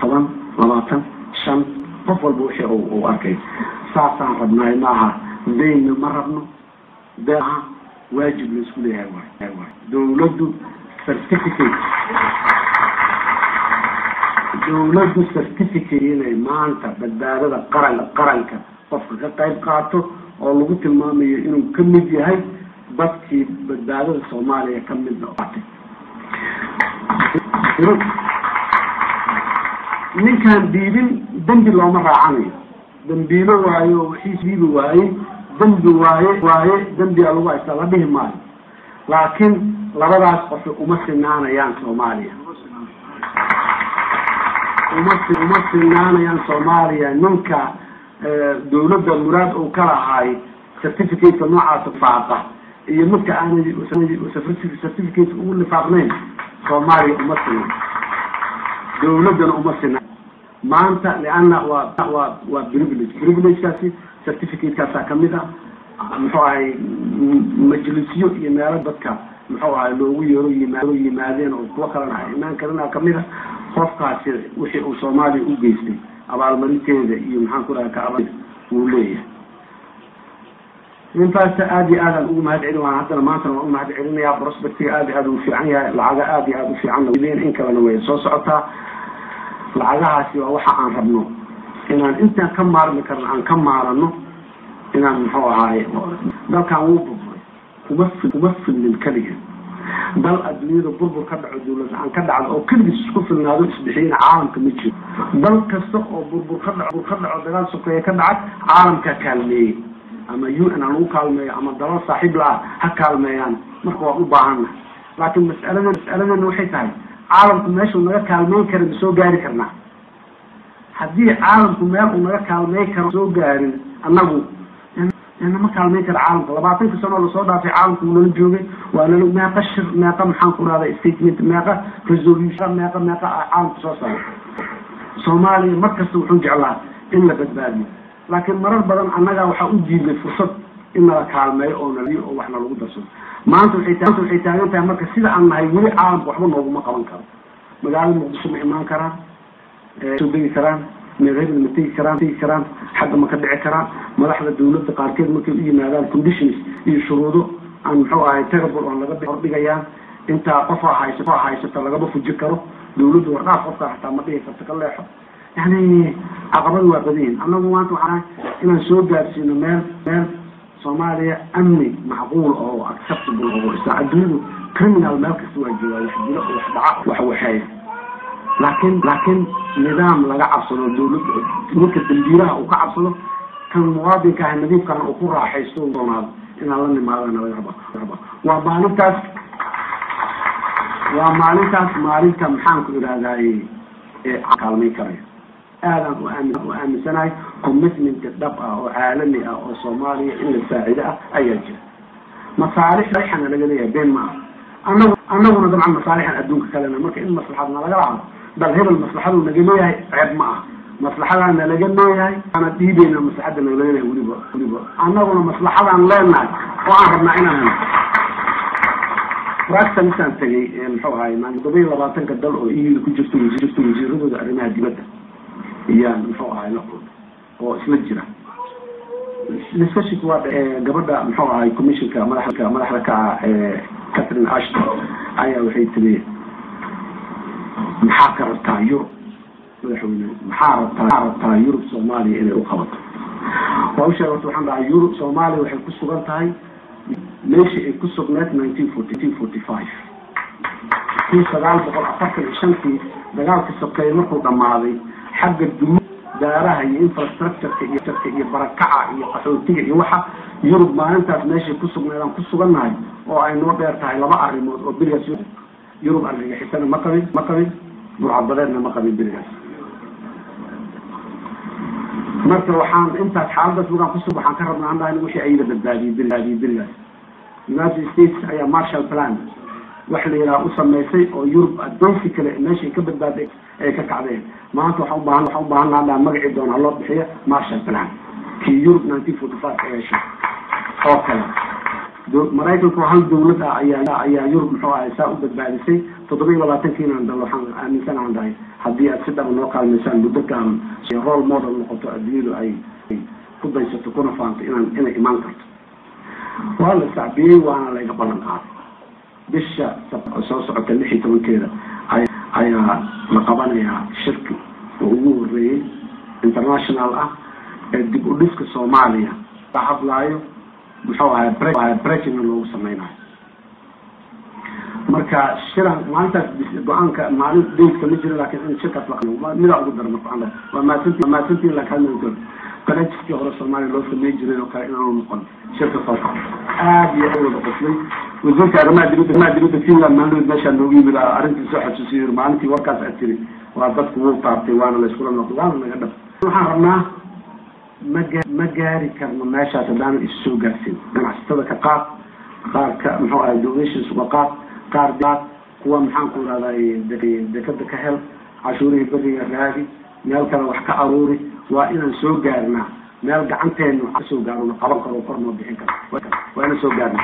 toban labaatan shan qof walba wixii uu arkay saasaan rabnaay maaha daynna ma rabno deeha waajib la isku leeyahay waay waay dawladdu certificate dawladdu certificate inay maanta badbaadada qaran qaranka qofka ka qayb qaato oo lagu tilmaamayo inuu ka mid yahay dadkii badbaadada soomaaliya ka mid noqotay ninkaan diibin dembi looma raacanayo dambiilo waayo wixiis diibi waaye dembi waaye waaye dembiga lagu haystaa la dhihi maayo laakiin labadaas qofi uma sinaanayaan soomaaliya uma uma sinaanayaan soomaaliya ninka dawladda muraad uu ka lahaay certificateka noocaasa faaqa iyo midka aanay certificate ugu lifaaqnayn soomaaliya uma sinan dawladdana uma sinan maanta lianna waa waa waa privilege privilegekaasi certificatekaasa kamid ah muxuu ahay majlisyo iyo meelo dadka muxuu ahay loogu yeero yimaado yimaadeen oo kuwo kalena ay imaan karina kamid a qofkaasi wixii uu soomaaliya u geystay abaalmarinteeda iyo maxaan ku dhaha ka wuu leeyahay intaasa aada iyo aadaan ugu mahad celin waan haddana maantana waan u mahad celinayaa prospectiga aada iyo aada u fiican yahay lacaga aada iyo aada u fiican in kalena way soo socotaa lacagahaasi waa waxa aan rabno inaan intaan ka maarmi karno aan ka maarano inaan muxuu ahaaye dalkan wuu burburay kuma fi kuma filnin keliga dal adduunyada burbur ka dhaco dawlad la-aan ka dhacdo oo keligiis isku filnaado isbixiyana caalamka ma jiro dal kasta oo burbur ka dhaco bur ka dhaco dagaal sokeeye ka dhacay caalamka kaalmeeyey ama u n ha lagu kaalmeeyo ama dalal saaxiib la-ah ha kaalmeeyaan marka waan u baahana laakiin mas'alada mas'aladeena waxay tahay caalamku meeshuu naga kaalmeyn kara ma soo gaari karnaa haddii caalamku meel uu naga kaalmeyn karo soo gaarin annagu nama kaalmeyn kara caalamka labaatanka sano lasoo dhaafay caalamku uu nala joogay waa nala meeqa shir meeqa maxaan ku dhahda statement meeqa resolution meeqa meeqa caalamka soo saara soomaaliya mar kasta wuxuu jeclaa in la badbaadiyo laakiin marar badan annagaa waxaa u diidnay fursad in nala kaalmeeyo oo naliyo oo waxna lagu darsado maanta waxay ta waxay taagan tahay marka sida aan nahay weli caalamka waxba nooguma qaban karo magaalada muqdisho ma imaan karaan soo degi karaan meelhebel ma tegi karaan tegi karaan xagga ma ka dhici karaan madaxda dawladda qaarkeed markay u yimaadaan conditions iyo shuruudo aan muxuu ahay terrible oon laga hordhigayaan intaa qofaa haysa qofaa haysata lagama fuji karo dawladdu wardhaaf qofka hataa ma dhihi karto ka leexo yani caqabada waa badan yihin annagu maanta waxaan inaan soo gaarsiino meel meel soomaaliya amni macquul oo acceptable oo isa adduunyadu criminal meel kasta waa joogaa wax dilo wax dhaca wax waxeeya laakiin laakiin nidaam laga cabsado dawladda ninka dambiilaha uu ka cabsado kan muwaadinka ah nadiifkana uu ku raaxaysto doonaado inaan la nimaadana laga raba waa maalintaas waa maalintaas maalinta maxaan ku idhahdaaye ee kaalmay karaya aadaan u aami u aaminsanahay commitment dhab ah oo caalami ah oo soomaaliya in la saacido ah ayaa jira masaalixana laga leeyahay been ma ah anagu anaguna dabcan masaalixan adduunka kalena marka in maslaxadna lagala hadlo dal hebel maslaxadu naga leeyahay ceeb ma ah maslaxadaana laga leeyahay ana dhiibeyna maslaxada naga leeyahay weliba weliba anaguna maslaxadaan leenahay oo aan rabnaa inaan helo raagta misaan tegay muxuu ahay maan todoba iyo labaatanka dal oo eu ku jirto jirto wasiiradooda arrimaha dibadda iyaan muxuu ahay la kulmay oo isla jira discussionka waa gabadha muxuu ahay commissionka madaxda madaxda ka ah catherine ashton ayaa waxay tiri maxaa ka rabtaa yurub madaxweyne maxaa rabtaa maxaa rabtaa yurub soomaaliya inay u qabato waa u sheegay waxaan dhahay yurub soomaaliya waxay ku sugan tahay meeshii ay ku sugneed nineteen forty nineteen forty five kun sagaal boqol afartan iyo shantii dagaalka sokeeye markuu dhammaaday xagga duma daaraha iyo infrastructureka iyo jarka iyo barakaca iyo qaxootiga iyo waxa yurub maalintaas meeshay ku sugneed aan ku sugannahay oo ay noo dheer tahay laba arrimood oo berigaas yurub argagixisana ma qabin ma qabin burcabadeedna ma qabin berigaas marka waxaan intaas xaaladaas markaan kusug waxaan ka rabnaa andaha in wixii ayada badbaadiyey badbaadiyey berigaas united states ayaa marshall plan wax la yidhaha u samaysay oo yurub addoonsi kale meeshay ka badbaaday ay ka kacdeen maanta waxaan ubaahan waxaan ubaahan naha magacii doona loo bixiyo marshall plan kii yurub nineteen forty five ka yeeshay oo kale maraykanku hal dawlad ah ayaa ayaa yurub muxuu ahay saa u badbaadisay toddoba iyo labaatankiina dal waxaan aaminsan aan dhahay haddii aad si dhaba noo kaalmaysaan muddo gaaban role model noqoto adduunyadu ay ku daysato kuna faanto inaan inay imaan karto waa la sacbiyey waana layga ballan qaaday bisha soo socota lix iyo tobankeeda ayaa la qabanayaa shirki oo ugu horeeyey international ah ee dib u dhiska soomaaliya la hadlaayo muxuu ahay brejina loogu sameynayo marka shiran maalintaas go-aanka maalin daydka ma jiro lakin in shirkaas la midaa ugu dara marka waa maasanti waa maasantiin laakiin collegiskii hore soomaaliya loo samey jiray oo kale inaanu noqon shirka soo aad iyo aad wada qoslay wasiirka arrimaha dibadda arrimaha dibadda finland maalin meeshaa noogu yimid arrintii soo xasuusiyo maalintii warkaas aad tiri waa dadku wuu taabtay waana la iskula noqday waana naga dhab waxaan rabnaa ma gaa ma gaari karno meeshaas haddaanan isu soo gaarsin ganacsatada ka qaad qaar ka muxuu ahay donations uga qaad qaar qaad kuwa maxaan ku irahday dekada ka hel cashuurihii beriga raadi meel kale wax ka aruuri waa inaan soo gaarnaa meel gacanteenu kasoo gaarona qaban karo kor noo bixin karo waa inaan soo gaarnaa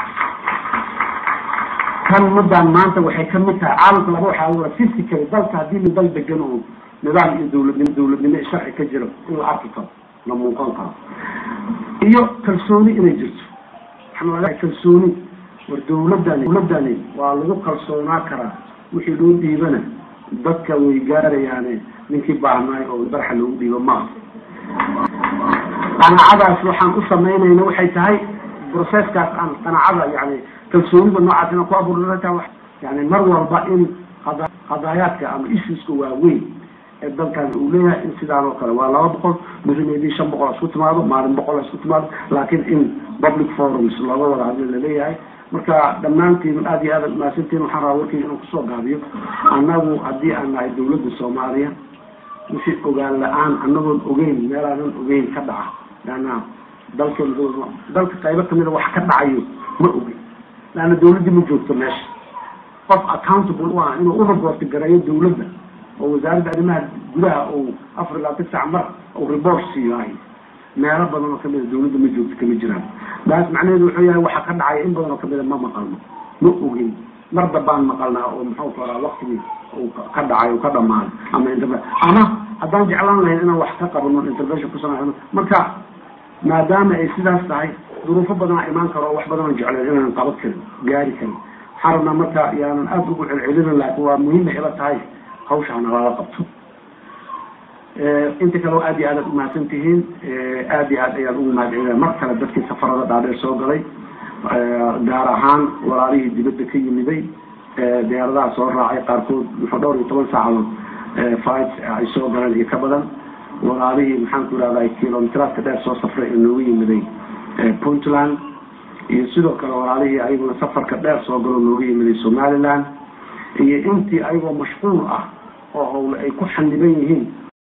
kan muddaan maanta waxay kamid tahay caalamka laba waxaa wara physically dalka haddii min dal degan oo nidaam iyo dawladnimo dawladnimo sharci ka jiro in la arki karo la muuqan karo iyo kalsooni inay jirto waxaan ogahay kalsooni war dawladani dawladani waa lagu kalsoonaa karaa wixii loo dhiibana dadka way gaarayaane ninkii baahnaay oo barxa loogu dhiibo maaha qanaacadaas waxaan u samaynayna waxay tahay processkaas aan qanaacada yani kalsoonida noocaas inaan ku abuurata yani mar walba in qadaayaadka ama issueska waaweyn ee dalkan uu leeyahay in sidaan oo kale waa laba boqol mirimeedii shan boqol isku timaado maalin boqol isku timaado laakiin in public forums looga wada hadla laleeyahay marka dhammaantiin aad iyo aad umahadsantiin waxaan rabaa warkeyga inaan kusoo gaabiyo annagu haddii aan nahay dawladda soomaaliya wixii ogaan la-aan anagoon ogeyn meelaanan ogeyn ka dhaca leanna dalka dalka qaybo kamida wax ka dhacayo ma ogeyn leanna dawladdii ma joogto meesha qof accountable u ah inuu u reporti gareeyo dawladda oo wasaaradda arrimaha gudaha uu afar ilaa tisac mar uu report siiyahay meelo badan oo kamida dawladda ma joogto kama jiraan daas macnaheedu wuxuu yahay waxa ka dhacaya in badan oo kamida ma maqalno ma ogeyn mar dambaan maqalnaa oo muxuu karaa waktigii uu ka dhacay uu ka dhamaaday ama interve ama haddaan jeclaan lahayn inaan wax ka qabano intervention ku samayno marka maadaama ay sidaas tahay duruufo badanaa imaan karo oo wax badan aan jecleen inaan qaban karin gaari karin waxaan rabnaa marka yaanan aada ugu celcelinin laakiin waa muhiima ila tahay hawshaana lala qabto inta kale aad iyo aad aad umahadsan tihiin aad iyo aad ayaan ugu mahadcelina mar kale dadkii safarada dhaadheer soo galay gaar ahaan walaalihii dibadda ka yimiday diyaaradaha soo raacay qaarkood muxuu dhowr iyo toban saacadood fight ay soo galeen iyo ka badan walaalihii maxaan ku irahday kilomiteraadka dheer soo safray ee noogu yimiday puntland iyo sidoo kale walaalihii ayaguna safarka dheer soo galo nooga yimiday somaliland iyo intii ayagoo mashquul ah oo hawle ay ku xaniban yihiin